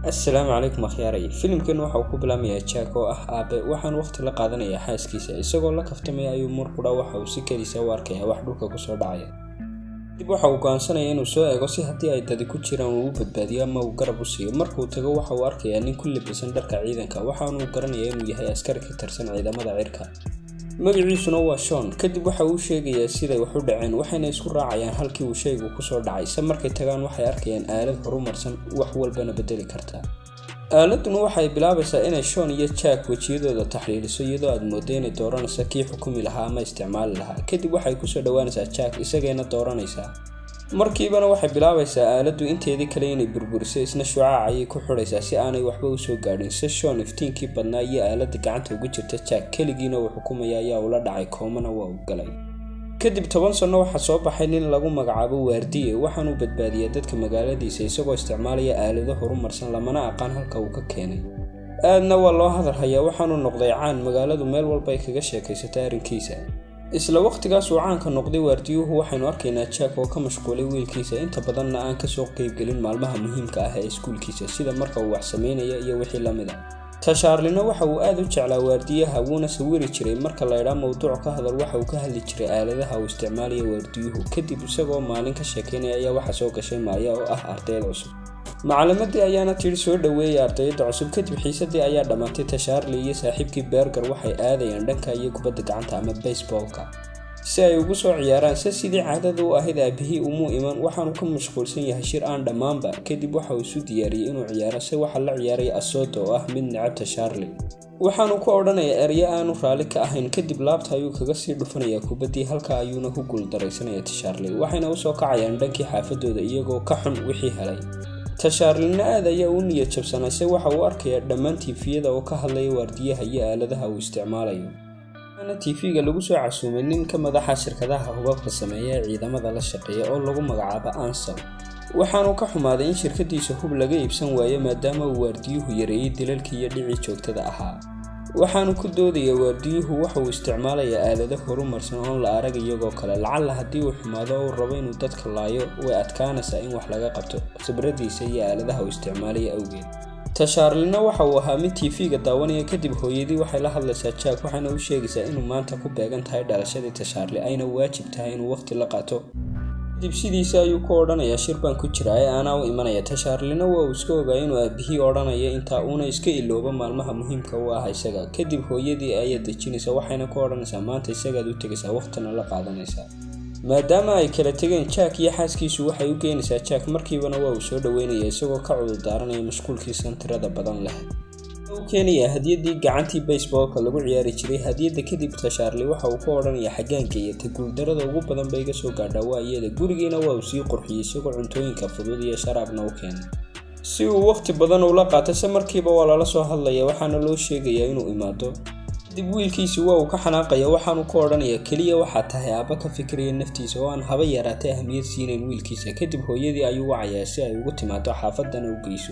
assalaamu calaykum akhyaaray filimkan waxa uu ku bilaamayaa jack oo ah aabe waxaan waqti la qaadanayaa xaaskiisa isagoo la kaftamaya ayuu mar qudha waxa uu si keliisa u arkaya wax dhulka kusoo dhacaya dib waxa uu go-aansanaya inuu soo eego si haddii ay dadi ku jiraan uu u badbaadiyo ama uu garab u siiyo markuu tago waxa uu arkayaa nin ku libisan dharka ciidanka waxaanuu garanayaa inuu yahay askari ka tirsan ciidamada cirka magaciisuna waa shon kadib waxa uu sheegayaa siday wax u dhaceen waxayna isku raacayaan halkii uu shaygu kusoo dhacay se markay tagaan waxay arkayaan aalad horumarsan wax walbana bedeli karta aaladuna waxay bilaabaysaa inay shon iyo jack wejiyadooda taxliiliso iyadoo aad moodo inay dooranaysa kii xukumi lahaa ama isticmaali lahaa kadib waxay kusoo dhowaanaysaa jack isagayna dooranaysaa markiibana waxay bilaabaysaa aaladdu inteedii kale inay burburiso isna shucaac ayay ku xidhaysaa si aanay waxba usoo gaadhin se shon iftiinkii badnaa iyo aaladda gacanta ugu jirta jack keligiina uu xukumaya ayaa ula dhacay koomana waa uu galay kadib toban sanno waxaa soo baxay nin lagu magacaabo waardiye waxaanuu badbaadiyaa dadka magaaladiisa isagoo isticmaalaya aalado horumarsan lamana aqaan halka uu ka keenay aadna waa loo hadal hayaa waxaanuu noqday caan magaaladu meel walba ay kaga sheekaysata arrinkiisa isla waqtigaas uu caanka noqday waardiyuhu waxaynu arkaynaa jack oo ka mashquulay wiilkiisa inta badanna aan kasoo qeybgelin maalmaha muhiimka ah ee iskuulkiisa sida marka uu wax sameynaya iyo wixii la mid a tashaarlina waxa uu aad u jeclaa waardiyaha wuuna sawiri jiray marka laydhaa mowduuc ka hadal waxa uu ka hadli jiray aaladaha uu isticmaalaya waardiyuhu kadib isagoo maalin ka sheekeynaya ayaa waxa soo gashay maaya oo ah ardayd cusub macalimadii ayaana tidhi soo dhoweeyay ardayda cusub kadib xiisadii ayaa dhammaatay tashaarli iyo saaxiibkii beergar waxay aadayaan dhanka iyo kubadda gacanta ama baseballka si ay ugu soo ciyaaraan se sidii caadada u ahayd aabihii umuu iman waxaanu ka mashquulsan yahay shir aan dhammaanba kadib waxa uu isu diyaariyey inuu ciyaaro se waxaa la ciyaaray asoto oo ah mid necab tashaarli waxaanu ku odhanayaa eryo aanu raalli ka ahayn kadib laabta ayuu kaga sii dhufanayaa kubaddii halka ayuuna ku guuldaraysanaya tashaarli waxayna usoo kacayaan dhankii xaafadooda iyagoo ka xun wixii helay tashaarlina aad ayaa u niyad jabsanay se waxa uu arkayaa dhammaan tiifiyada oo ka hadlaya waardiyaha iyo aaladaha uu isticmaalayo waxaana tiifiga lagu soo casuumay nin ka madaxa shirkadaha hubabka sameeya ee ciidamada la shaqeeya oo lagu magacaabo ansal waxaanu ka xumaaday in shirkadiisa hub laga iibsan waayo maadaama uu waardiyuhu yareeyey dilalkii iyo dhicii joogtada ahaa waxaanu ku doodaya waardiyuhu waxa uu isticmaalayaa aalado horumarsan oon la arag iyagoo kale lacalla haddii uu xumaado oo uu rabo inuu dadka laayo way adkaanaysaa in wax laga qabto khibradiisa iyo aaladaha uu isticmaalaya awgeed tashaarlina waxa uu ahaa mid tiifiga daawanaya kadib hooyadii waxay la hadlaysaa jack waxaana u sheegaysaa inuu maanta ku beegan tahay dhalashadii tashaarli ayna waajib tahay inuu waqti la qaato kadib sidiisa ayuu ku odhanayaa shir baan ku jira ee aanaa u imanaya tashaarlina waa uu iska ogaa inuu aabihii odhanaya intaa uuna iska iloobo maalmaha muhiimka u ah isaga kadib hooyadii ayaa dejinaysa waxayna ku odhanaysaa maanta isagaad u tegaysaa waqtina la qaadanaysaa maadaama ay kala tegeen jack iyo xaaskiisu waxay u geynaysaa jack markiibana waa uu soo dhoweynaya isagoo ka cudur daaranaya mashquulkiisan tirada badan leh u keenayaa hadiyadii gacantii baseballka lagu ciyaari jiray hadiyadda kadib tashaarli waxa uu ku odhanayaa xaggaanka iyo ta guuldarada ugu badan ba iga soo gaadhaa waa iyada gurigiina waa uu sii qurxiyey isagoo cuntooyinka fudud iyo sharaabna u keenay si uu waqti badan ula qaato se markiiba waa lala soo hadlaya waxaana loo sheegayaa inuu imaado kadib wiilkiisi waa uu ka xanaaqaya waxaanu ku odhanayaa keliya waxaa tahay aabba ka fikiraya naftiisa oo aan haba yaraatay ahmiyad siinayn wiilkiisa kadib hooyadii ayuu wacayaa si ay ugu timaado xaafadana u geyso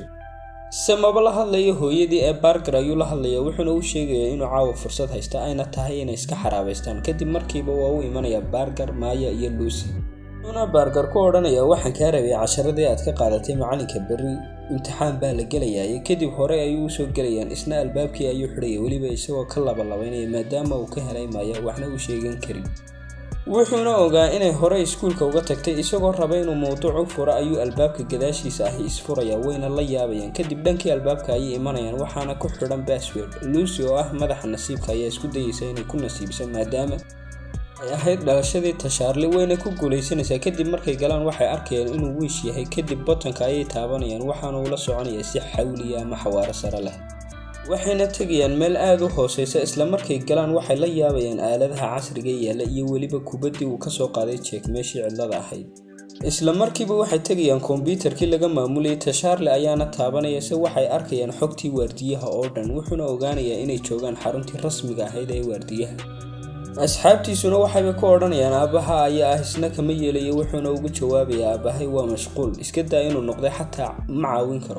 se maba la hadlayo hooyadii ee baargar ayuu la hadlayaa wuxuuna u sheegayaa inuu caawa fursad haysta ayna tahay inay iska xaraabaystaan kadib markiiba waa u imanayaa baargar maaya iyo luusi wuxuuna baargar ku odhanayaa waxaan kaa rabay casharadii aad ka qaadatay macalinka berri imtixaan baa la gelayaay kadib hore ayuu usoo gelayaan isna albaabkii ayuu xidhaya weliba isagoo ka labalabaynaya maadaama uu ka helay maaya waxna u sheegan karin wuxuuna ogaa inay hore iskuulka uga tagtay isagoo raba inuu mowduuc u furo ayuu albaabka gadaashiisa ahi isfuraya wayna la yaabayaan kadib dhankii albaabka ayay imanayaan waxaana ku xidhan basword luusi oo ah madaxa nasiibka ayaa isku dayeysa inay ku nasiibsan maadaama ay ahayd dhalashadii tashaarli wayna ku guulaysanaysaa kadib markay galaan waxay arkayaan inuu wiish yahay kadib botonka ayay taabanayaan waxaana uu la soconayaa si xawliya ama xawaaro sare leh waxayna tegayaan meel aada u hooseysa isla markay galaan waxay la yaabayaan aaladaha casriga yaalla iyo weliba kubaddii uu kasoo qaaday jeek meeshii cidlada ahayd isla markiiba waxay tegayaan kombyuutarkii laga maamulayay tashaarle ayaana taabanaya se waxay arkayaan xogtii waardiyaha oo dhan wuxuuna ogaanayaa inay joogaan xaruntii rasmiga ahayd ee waardiyaha asxaabtiisuna waxayba ku odhanayaan aabbaha ayaa ah isna kama yeelayo wuxuuna ugu jawaabayaa aabbahay waa mashquul iska daa inuu noqday xataa ma caawin karo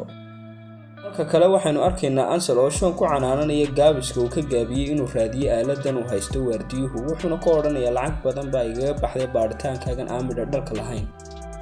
marka kale waxaynu arkaynaa ansal oo shoon ku canaananaya gaabiska uu ka gaabiyey inuu raadiyo aaladan uu haysto waardiyuhu wuxuuna ku odhanayaa lacag badan baa igaga baxday baadhitaankaagan aan midha dhalka lahayn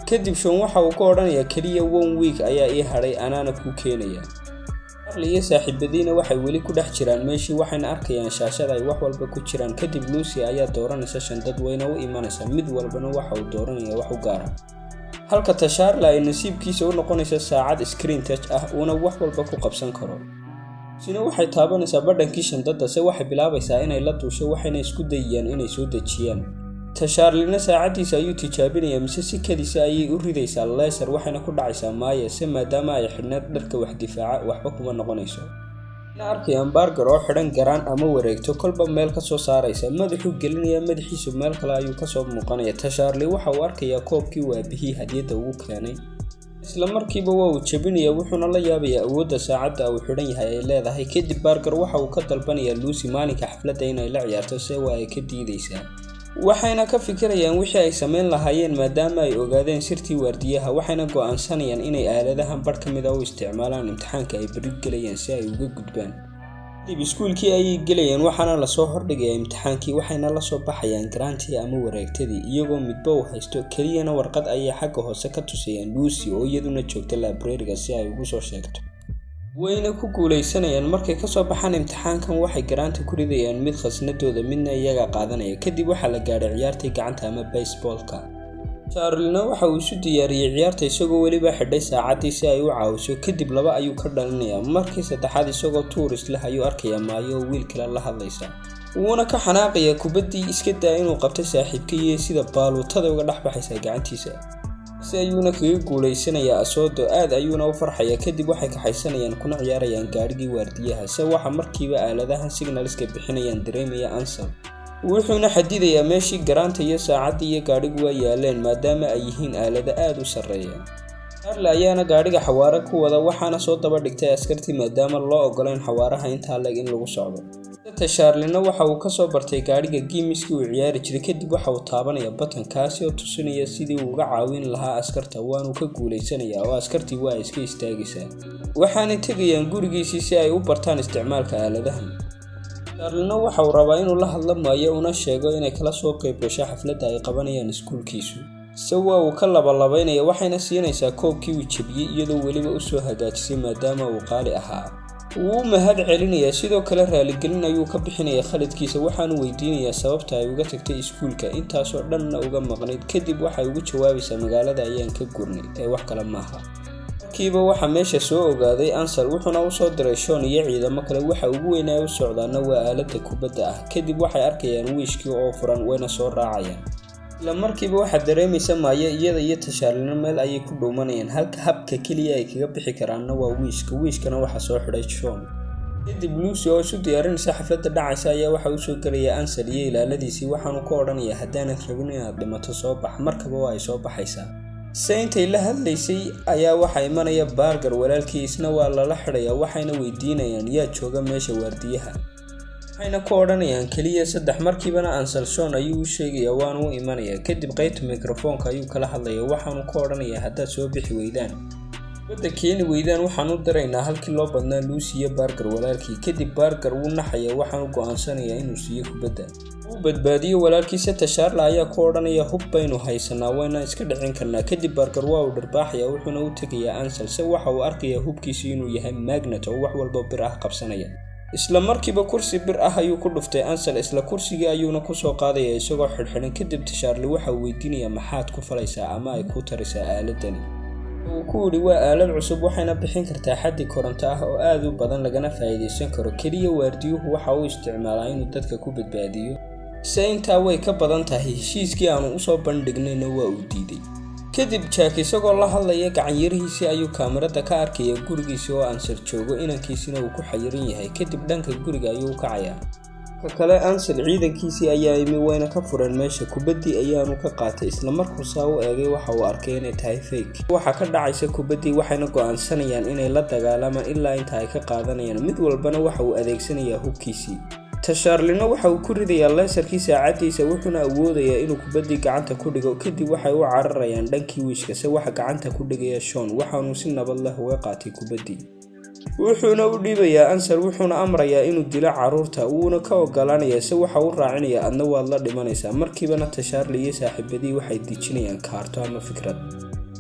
kadib shon waxa uu ka odhanayaa keliya one week ayaa ii hadhay anaana kuu keenaya charli iyo saaxiibadiina waxay weli ku dhex jiraan meeshii waxayna arkayaan shaashada ay wax walba ku jiraan kadib lucy ayaa dooranaysa shandad wayna u imanaysa mid walbana waxa uu dooranaya wax u gaara halka tashaarla ay nasiibkiisa u noqonaysa saacad screen touch ah uuna wax walba ku qabsan karo sina waxay taabanaysaa badhankii shandadda se waxay bilaabaysaa inay la duusho waxayna isku dayayaan inay soo dejiyaan tashaarlina saacaddiisa ayuu tijaabinayaa mise si kadisa ayay u ridaysaa leesar waxayna ku dhacaysaa maaya se maadaama ay xidhneed dharka wax difaaca waxba kuma noqonayso na arkayaan baargar oo xidhan garaan ama wareegto kolba meel ka soo saaraysa madaxuu gelinayaa madaxiisu meel kale ayuu kasoo muuqanaya tashaarli waxa uu arkayaa koobkii uu aabihii hadiyadda ugu keenay isla markiiba waa uu jebinaya wuxuuna la yaabayaa awoodda saacadda uu xidhan yahay ay leedahay kadib baargar waxa uu ka dalbanayaa lucy maalinka xafladda inay la ciyaarto se waa ay ka diidaysaa waxayna ka fikirayaan wixii ay samayn lahaayeen maadaama ay ogaadeen sirtii waardiyaha waxayna go'aansanayaan inay aaladahan badh ka mid a u isticmaalaan imtixaanka ay beri gelayaan si ay uga gudbaan kadib iskuulkii ayay gelayaan waxaana lasoo hordhigayaa imtixaankii waxayna lasoo baxayaan garaantii ama wareegtadii iyagoo midba uu haysto keliyana warqad ayay xagga hoose ka tusayaan lucy oo iyaduna joogta laabreriga si ay ugu soo sheegto wayna ku guulaysanayaan markay kasoo baxaan imtixaankan waxay garaanta ku ridayaan mid khasnadooda midna iyaga qaadanaya kadib waxaa la gaadhay ciyaartii gacanta ama basebolka charlina waxa uu isu diyaariyey ciyaarta isagoo weliba xidhay saacaddii si ay u caawiso kadib laba ayuu ka dhalinayaa markii saddexaad isagoo tuuris leh ayuu arkayaa maayo oo wiil kale la hadlaysa wuuna ka xanaaqayaa kubaddii iska daa inuu qabtay saaxiibkaiyo sida baaluutada uga dhex baxaysa gacantiisa si ayuuna kaga guulaysanayaa asoodo aad ayuuna u farxaya kadib waxay kaxaysanayaan kuna ciyaarayaan gaadhigii waardiyaha se waxa markiiba aaladahan signalska bixinayaan dareemaya ansal wuxuuna xadidayaa meeshii garaanta iyo saacaddii iyo gaadhigu waa yaaleen maadaama ay yihiin aalado aad u sarreeya charle ayaana gaadhiga xawaare ku wada waxaana soo daba dhigtay askartii maadaama loo ogolayn xawaaraha intaa leg in lagu socdo ta charlina waxa uu kasoo bartay gaadhiga giimiskii uu ciyaari jiray kadib waxa uu taabanaya batan kaasi oo tusinaya sidii uu uga caawin lahaa askarta waanuu ka guulaysanayaa oo askartii waa iska istaagaysaa waxaanay tegayaan gurigiisii si ay u bartaan isticmaalka aaladahan charlina waxa uu rabaa inuu la hadla maayo una sheego inay kala soo qayb gasho xafladda ay qabanayaan iskuulkiisu se waa uu ka labalabaynaya waxayna siinaysaa koobkii uu jebiyey iyadoo weliba usoo hagaajisay maadaama uu qaali ahaa wuu u mahad celinayaa sidoo kale raaligelin ayuu ka bixinayaa khaladkiisa waxaanu weydiinayaa sababta ay uga tagtay iskuulka intaasoo dhanna uga maqnayd kadib waxay ugu jawaabaysaa magaalada ayaan ka gurnay ee wax kale maaha markiiba waxaa meesha soo ogaaday ansal wuxuuna usoo diray shon iyo ciidamo kale waxa ugu weynaa u socdaana waa aalada kubadda ah kadib waxay arkayaan wiishkii oo furan wayna soo raacayaan isla markiiba waxaad dareemaysa maayo iyada iyo tashaalino meel ayay ku dhuumanayaan halka habka keliya ay kaga bixi karaanna waa wiishka wiishkana waxaa soo xidhay shon kadib lucy oo isu diyaarinaysa xafladda dhacaysa ayaa waxa uu soo gelaya ansal iyo ilaaladiisii waxaanu ka odhanayaa haddaanad rabin inaad dhimato soo bax markaba waa ay soo baxaysaa se intay la hadlaysay ayaa waxaa imanaya baargar walaalkii isna waa lala xidhayaa waxayna weydiinayaan yaa jooga meesha waardiyaha waxayna ku odhanayaan keliya saddex markiibana ansal shon ayuu u sheegayaa waanu u imanayaa kadib qaybta mikrofoonka ayuu kala hadlayaa waxaanu ka odhanayaa haddaad soo bixi weydaan badda keeni weydaan waxaan u diraynaa halkii loo badnaa luusi iyo baargar walaalkii kadib baargar wuu naxaya waxaanu go'aansanayaa inuu siiyo kubadda uu badbaadiyo walaalkiisa tashaarla ayaa ku odhanaya hub baynu haysanaa wayna iska dhicin karnaa kadib baargar waa uu dharbaaxaya wuxuuna u tegayaa ansal se waxa uu arkayaa hubkiisu inuu yahay magnet oo wax walba bir ah qabsanaya isla markiiba kursi bir ah ayuu ku dhuftay ansal isla kursigii ayuuna kusoo qaadaya isagoo xidhxidhan kadib tashaarli waxa uu weydiinayaa maxaad ku falaysaa ama ay ku tarisaa aaladani uu ku yidhi waa aalad cusub waxayna bixin kartaa xaddi koronto ah oo aad u badan lagana faa'iidaysan karo keliya waardiyuhu waxa uu isticmaalaa inuu dadka ku badbaadiyo se intaa way ka badan tahay heshiiskii aanu usoo bandhignayna waa uu diiday kadib jack isagoo la hadlaya gacanyarihiisii ayuu kaamirada ka arkaya gurigiisi oo ansal joogo inankiisina uu ku xayiran yahay kadib dhanka guriga ayuu u kacayaa ka kale ansal ciidankiisii ayaa imi wayna ka fureen meesha kubaddii ayaanu ka qaatay isla markuu saa u eegay waxa uu arkay inay tahay fake waxaa ka dhacaysa kubaddii waxayna go'aansanayaan inay la dagaalamaan ilaa inta ay ka qaadanayaan mid walbana waxa uu adeegsanayaa hubkiisii tashaarlino waxa uu ku ridayaa leesarkii saacaddiisa wuxuuna awoodayaa inuu kubaddii gacanta ku dhigo kadib waxay u cararayaan dhankii wiishka se waxa gacanta ku dhigaya shon waxaanuu si nabad leh uga qaatay kubaddii wuxuuna u dhiibayaa ansar wuxuuna amrayaa inuu dilo carruurta wuuna ka ogolaanayaa se waxa u raacinayaa adna waad la dhimanaysaa markiibana tashaarli iyo saaxiibadii waxay dejinayaan kaarto ama fikrad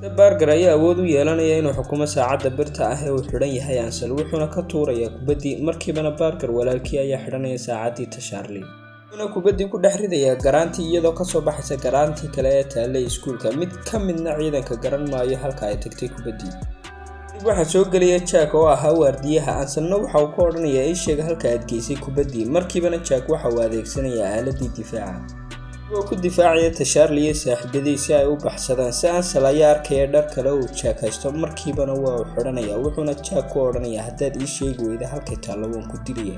barger ayaa awood u yeelanaya inuu xukumo saacadda birta ah ee uu xidhan yahay ansel wuxuuna ka tuurayaa kubaddii markiibana barger walaalkii ayaa xidhanaya saacaddii tashaarli wuxuuna kubaddii ku dhex ridayaa garaantii iyadoo kasoo baxaysa garaantii kale ee taallay iskuulka mid ka midna ciidanka garan maayo halka ay tagtay kubaddii dib waxaa soo gelaya jack oo ahaa waardiyaha anselna waxa uu ka odhanayaa ii sheega halka aad geysay kubaddii markiibana jack waxa uu adeegsanayaa aaladii difaaca oo ku difaacaya tashaarli iyo saaxiibadii si ay u baxsadaan si ansel ayaa arkaya dhar kale uu jack haysto markiibana waa uu xidhanaya wuxuuna jack ku odhanayaa haddaad ii sheegi weyda halkay taallo waan ku dilaya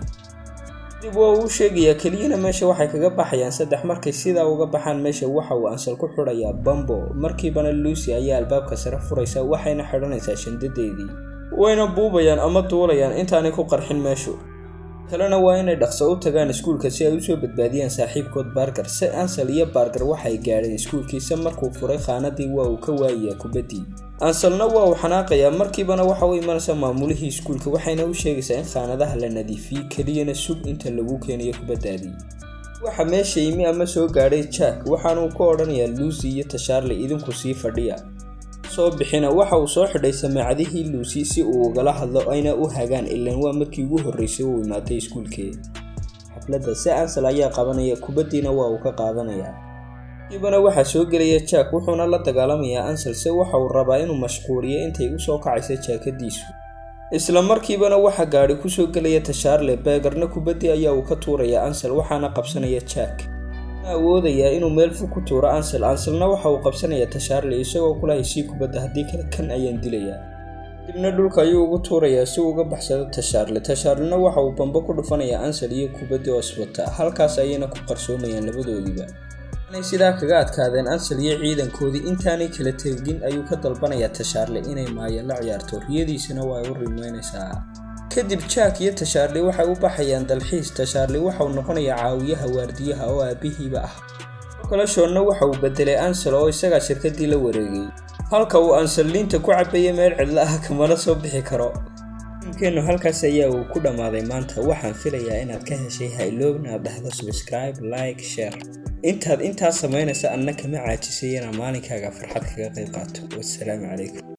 dib waa uu sheegayaa keliyana meesha waxay kaga baxayaan saddex markay sidaa uga baxaan meesha waxa uu ansel ku xidhayaa bambo markiibana lucy ayaa albaabka sare furaysa waxayna xidhanaysaa shandadeedii wayna buubayaan ama duulayaan intaanay ku qarxin meeshu kalena waa inay dhaqso u tagaan iskuulka si ay usoo badbaadiyaan saaxiibkood barger se ansel iyo barger waxay gaadheen iskuulkiisa markuu furay khaanadii waa uu ka waayayaa kubaddii anselna waa uu xanaaqayaa markiibana waxa u imanaysa maamulihii iskuulka waxayna u sheegaysaa in khaanadaha la nadiifiyey keliyana sug inta lagu keenayo kubaddaadii waxa meesha yimi ama soo gaadhay jack waxaanuu ka odhanayaa lucy iyo tashaarli idinku sii fadhiya soo bixina waxa uu soo xidhay samaacadihii lucy si uu ugala hadlo ayna u hagaan ilaan waa markii ugu horreysay uu imaaday iskuulkee xafladda se ansel ayaa qabanaya kubaddiina waa uu ka qaadanayaa kiibana waxaa soo gelaya jack wuxuuna la dagaalamayaa ansel se waxa uu rabaa inuu mashquuliyo intay u soo kacaysa jaakadiisu isla markiibana waxaa gaadhi kusoo gelaya tashaarle beegarna kubaddii ayaa uu ka tuuraya ansel waxaana qabsanaya jack awoodayaa inuu meel fog ku tuuro ansel anselna waxa uu qabsanayaa tashaarli isagoo kula heshii kubadda haddii kale kan ayaan dilayaa dibna dhulka ayuu ugu tuurayaa si uu uga baxsado tashaarle tashaarlina waxa uu bambo ku dhufanayaa ansel iyo kubaddii oswata halkaas ayayna ku qarsoomayaan labadoodiiba inay sidaa kaga adkaadeen ansel iyo ciidankoodii intaanay kala tegin ayuu ka dalbanayaa tashaarle inay maayeen la ciyaarto riyadiisana waa ay u rimeynaysaa kadib jack iyo tashaarli waxay u baxayaan dalxiis tashaarli waxauu noqonayaa caawiyaha waardiyaha oo aabihiiba ah kale shoonna waxa uu bedelay ansel oo isagaa shirkadii la wareegay halka uu ansel liinta ku cabaya meel cidlo ah kamana soo bixi karo filimkeennu halkaas ayaa uu ku dhammaaday maanta waxaan filayaa inaad ka heshay hayloobna aad dhahdo subscribe like share intaad intaas samaynaysa anna kama caajisay inaa maalinkaaga farxad kaga qayb qaato wassalaamu calaykum